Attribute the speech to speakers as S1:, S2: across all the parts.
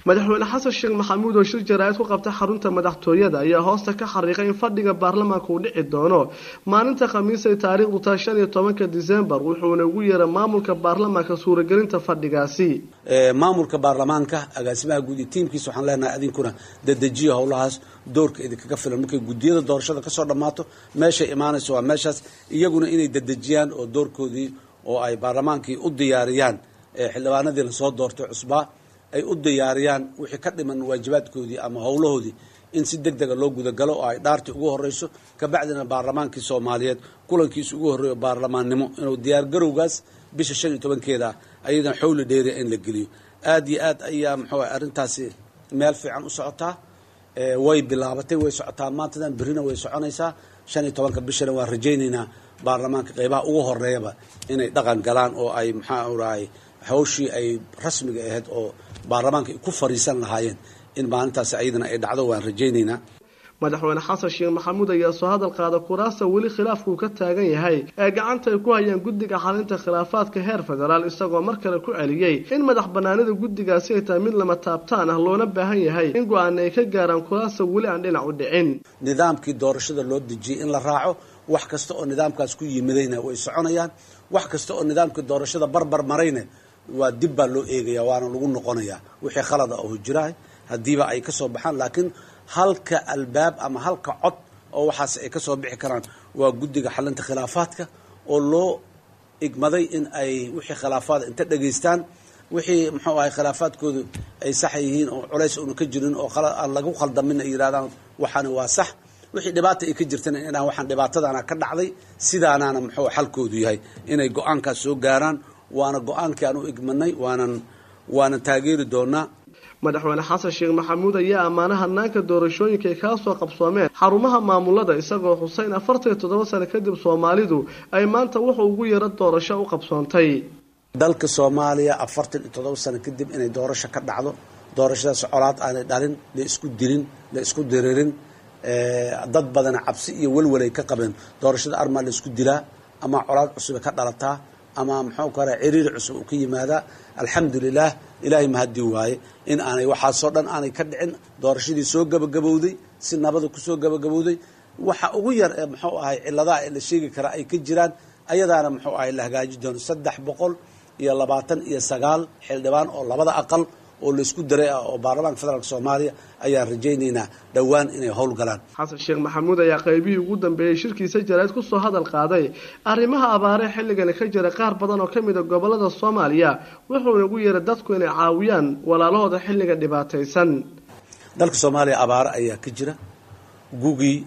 S1: madaxweyne xasan sheekh maxamuud oo shir jaraa'id ku qabta xarunta madaxtooyada ayaa hoosta ka xariiqay in fadhiga baarlamaanka uu dhici doono maalinta khamiisay taariikhdu tahay shan iyo tobanka disembar wuxuuna ugu yeeray maamulka baarlamaanka suuragelinta fadhigaasi
S2: maamulka baarlamaanka agaasimaha guud iyo tiimkiisa waxaan leenahay adinkuna dadejiya howlahaas doorka idinkaga filan markay guddiyada doorashada kasoo dhammaato meeshay imaanayso waa meeshaas iyaguna inay dadejiyaan oo doorkoodii oo ay baarlamaankii u diyaariyaan xildhibaanadii lasoo doortay cusbaa ay u diyaariyaan wixii ka dhiman waajibaadkoodii ama howlahoodii in si deg dega loo gudagalo oo ay dhaartii ugu horeyso kabacdina baarlamaankii soomaaliyeed kulankiisa ugu horreeyo baarlamaannimo inuu diyaargarowgaas bisha shan iyo tobankeeda ah ayadan xowli dheeriya in la geliyo aad iyo aad ayaa muxuu ah arrintaasi meel fiican u socotaa way bilaabatay way socotaa maantadan berrina way soconaysaa shan iyo tobanka bishana waan rajaynaynaa baarlamaanka qeybaha ugu horeeyaba inay dhaqan galaan oo ay maxaa urahay hawshii ay rasmiga ahayd oo baarlamaanka ay ku fariisan lahaayeen in maalintaasi ayadana ay dhacdo waan rajaynaynaa
S1: madaxweyne xasan sheekh maxamuud ayaa soo hadal qaada kuraasta weli khilaafkuu ka taagan yahay ee gacanta ay ku hayaan guddiga xalinta khilaafaadka heer federaal isagoo mar kale ku celiyey in madax banaanida guddigaasi ay tahay mid lama taabtaan ah loona baahan yahay in go-aana ay ka gaaraan kuraasta weli aan dhinac u dhicin
S2: nidaamkii doorashada loo dejiyey in la raaco wax kasta oo nidaamkaas ku yimidayna way soconayaan wax kasta oo nidaamkii doorashada barbar marayna waa dib baa loo eegaya waana lagu noqonayaa wixii khalad ah oo jiraah haddiiba ay ka soo baxaan laakiin halka albaab ama halka cod oo waxaas ay ka soo bixi karaan waa guddiga xalinta khilaafaadka oo loo igmaday in ay wixii khilaafaada inta dhegaystaan wixii muxuu ahay khilaafaadkoodu ay sax yihiin oo culays una ka jirin oo aan lagu khaldamin ay yidhahdaan waxaani waa sax wixii dhibaata ay ka jirtana inaan waxaan dhibaatadaana ka dhacday sidaanaana muxuu xalkoodu yahay inay go-aankaas soo gaaraan waana go-aankii aan u igmanay waanan waanan taageeri doonaa
S1: madaxweyne xasan sheekh maxamuud ayaa ammaana hanaanka doorashooyinka ay kala soo qabsoomeen xarumaha maamulada isagoo xuseyn afartan iyo toddoba sano kadib soomaalidu ay maanta wuxuu ugu yaro doorasho u qabsoontay
S2: dalka soomaaliya afartan iyo toddoba sano kadib inay doorasho ka dhacdo doorashadaas colaad aanay dhalin la isku dilin la isku diririn dad badana cabsi iyo welwelay ka qabeen doorashada armaa la isku dilaa ama colaad cusube ka dhalataa ama muxuu kale ciriiri cusub uu ka yimaadaa alxamdulilah ilaahay mahadii waaye in aanay waxaasoo dhan aanay ka dhicin doorashadii soo gabagabowday si nabada kusoo gabagabowday waxa ugu yar ee muxuu ahay ciladaha ee la sheegi karaa ay ka jiraan ayadaana muxuu ahay la hagaaji doono saddex boqol iyo labaatan iyo sagaal xildhibaan oo labada aqal oo laysku daray ah oo baarlamaanka federaalk soomaaliya ayaan rajaynaynaa dhowaan inay howlgalaan
S1: xasan sheekh maxamuud ayaa qaybihii ugu dambeeyey shirkiisa jarayd kusoo hadal qaaday arrimaha abaaree xilligani ka jira qaar badan oo ka mid a gobolada soomaaliya wuxuuna ugu yeeray dadku inay caawiyaan walaalahooda xilliga dhibaataysan
S2: dalka soomaaliya abaaro ayaa ka jira gugii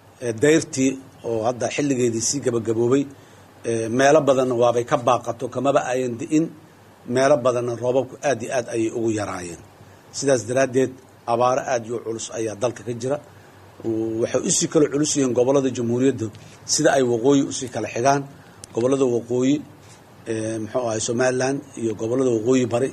S2: dayrtii oo hadda xilligeedii sii gabagaboobay meelo badanna waabay ka baaqato kamaba ayan di'in meelo badanna roobabku aad iyo aad ayay ugu yaraayeen sidaas daraaddeed abaaro aad iyo culus ayaa dalka ka jira waxay usii kala culus yihiin gobollada jamhuuriyadda sida ay waqooyi usii kala xigaan gobollada waqooyi muxuu ahay somalilan iyo gobollada waqooyi bari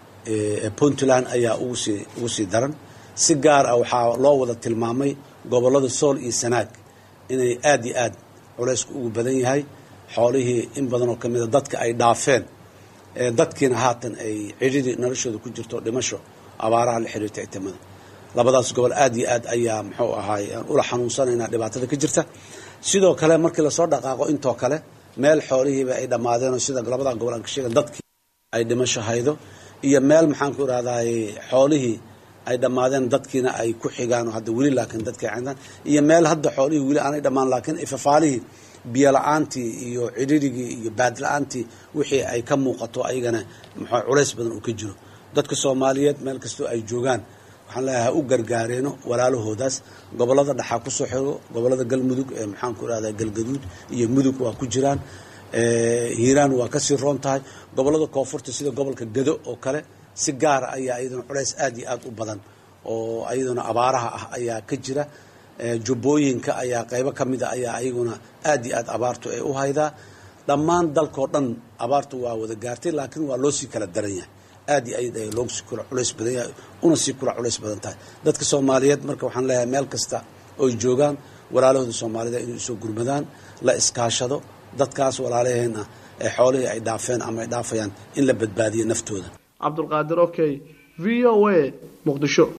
S2: ee puntland ayaa ugusii ugu sii daran si gaar ah waxaa loo wada tilmaamay gobollada sool iyo sanaag inay aad iyo aad culaysku ugu badan yahay xoolihii in badan oo kamida dadka ay dhaafeen dadkiina haatan ay cidhidii noloshooda ku jirto dhimasho abaaraha la xiriirta itimada labadaas gobol aad iyo aad ayaa muxuu ahaay aan ula xanuunsanaynaa dhibaatada ka jirta sidoo kale markii lasoo dhaqaaqo intoo kale meel xoolihiiba ay dhammaadeen oo sida labada gobol aan ka sheegan dadkii ay dhimasho haydo iyo meel maxaan ku irahdaay xoolihii ay dhammaadeen dadkiina ay ku xigaan oo hadda weli laakiin dadkii cindaan iyo meel hadda xoolihii weli aanay dhammaan laakiin ifafaalihii biyo la-aantii iyo cidhirigii iyo baad la-aantii wixii ay ka muuqato ayagana muxuu culays badan uu ka jiro dadka soomaaliyeed meel kastoo ay joogaan waxaan leeyahay ha u gargaareeno walaalahoodaas gobollada dhaxaa kusoo xigo gobollada galmudug ee maxaan ku irahdaa galgaduud iyo mudug waa ku jiraan hiiraan waa kasii roon tahay gobollada koonfurta sida gobolka gado oo kale si gaara ayaa iyaduna culays aad iyo aad u badan oo iyaduna abaaraha ah ayaa ka jira jubbooyinka ayaa qaybo ka mid a ayaa ayaguna aad iyo aad abaartu ay u haydaa dhammaan dalkao dhan abaartu waa wada gaartay laakiin waa loo sii kala daran yahay aad iyo aad ay loogu sii kula culays badan yahay una sii kula culays badan tahay dadka soomaaliyeed marka waxaan leeyahay meel kasta oy joogaan walaalahooda soomaalida inay usoo gurmadaan la iskaashado dadkaas walaalaheen ah ee xoolihii ay dhaafeen ama ay dhaafayaan in la badbaadiyo naftooda
S1: cabdulqaadir okey v o a muqdisho